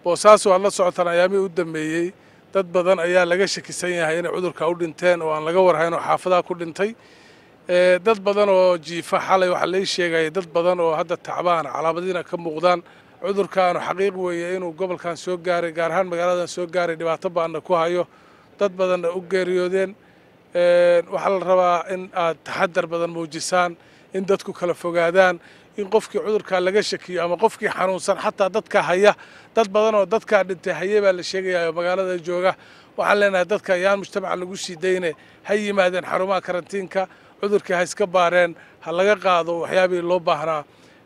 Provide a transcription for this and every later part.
boosaaso aad la socotaan ayaamihii u dambeeyey dad badan ayaa laga shakisan yahay inay cudurka u dhinteen oo aan laga warhayn oo xaafadaha ku dhintay dad badan oo jiifa xalay waxaa lai sheegaya dad badan oo hadda tacbaan calaamadiina ka muuqdaan cudurkaanu xaqiiq weeye inuu gobolkan soo gaaray gaar ahaan magaaladan soo gaaray dhibaato baanna ku hayo dad badanna u geeriyoodeen waxaa la rabaa in aad taxadar badan muujisaan in dadku kala fogaadaan in qofkii cudurkaa laga shakiyo ama qofkii xanuunsan xataa dadka haya dad badan oo dadkaa dhintay haye baa la sheegaya oo magaalada jooga waxaan leenahay dadka yaan mujtamaca lagu sii dayne ha yimaadeen xarumaha karantiinka cudurkii ha iska baareen ha laga qaado waxyaabihii loo baahnaa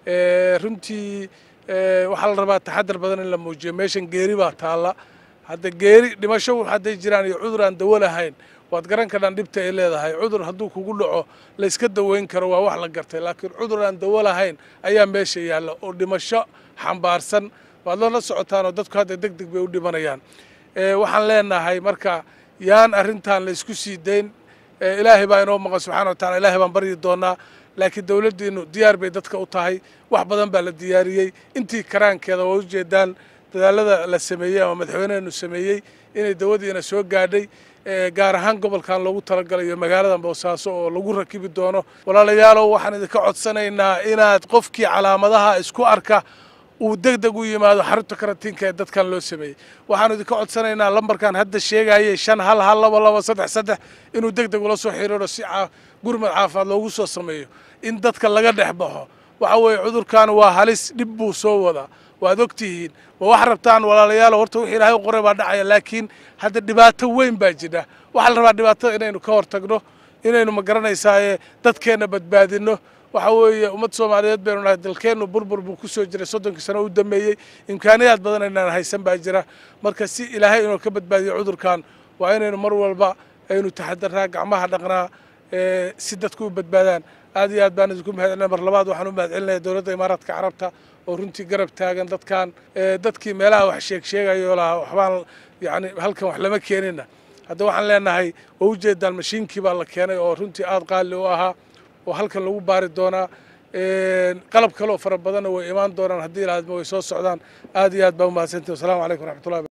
runtii waxaa la rabaa taxadar badan in la muujiyo meeshan geeri baa taalla hadda geeri dhimasho hadday jiraan iyo cudur aan dawo lahayn waad garan karhaan dhibta ay leedahay cudur hadduu kugu dhaco la iska daweyn karo waa wax la gartay laakiin cudur aan dawo lahayn ayaa meesha yaalla oo dhimasho xambaarsan waad loola socotaan oo dadku hadda deg deg bay u dhimanayaan waxaan leenahay marka yaan arrintan la isku sii dayn ilaahay baa inoo maqan subxana wa tacala ilaahay baan baryi doonaa laakiin dowladdiinu diyaar bay dadka u tahay wax badan baa la diyaariyey intii karaankeeda waa ujeedaan dadaalada la sameeyey ama madaxweyneenu sameeyey inay dawadiina soo gaadhay gaar ahaan gobolkan loogu talagalayo magaalada boosaaso oo lagu rakibi doono walaalayaalow waxaan idinka codsanaynaa inaad qofkii calaamadaha isku arka uu deg deg u yimaado xarunta karantiinka ee dadkan loo sameeyey waxaanu idinka codsanaynaa lambarkan hadda sheegayay shan hal hal laba laba saddex saddex inuu deg deg ula soo xiriiro si gurmad caafimaad loogu soo sameeyo in dadka laga dhex baxo waxa weeye cudurkan waa halis dhib buu soo wadaa waad og tihiin ma wax rabtaan walaalayaalo horta wixii ilaahay u qoray baa dhacaya laakiin hadda dhibaato weyn baa jira waxaa la rabaa dhibaatada inaynu ka hortagno inaynu ma garanaysaaye dadkeenna badbaadinno waxa weeye ummad soomaaliyeed baynu nahay dalkeennu burbur buu ku soo jiray soddonkii sano u dambeeyey imkaaniyaad badan aynaan haysan baa jira marka si ilaahay inuu ka badbaadiyo cudurkan waa inaynu mar walba aynu taxadarnaa gacmaha dhaqnaa si dadku u badbaadaan aad iyo aad baan idinku mahadcelinaya mar labaad waxaan u mahadcelinaya dowladda imaaraadka carabta oo runtii garab taagan dadkan dadkii meelaha wax sheeg sheegayo lahaa waxbaan yani halkan wax lama keenina hadda waxaan leenahay waa ujeedaan mashiinkii baa la keenay oo runtii aad qaali u ahaa oo halkan lagu baari doonaa qalab kaleoo fara badanna way imaan doonaan haddii ilaahadma way soo socdaan aad iyo aad baa umahadsantihin wassalamu calaykum raxmatullahi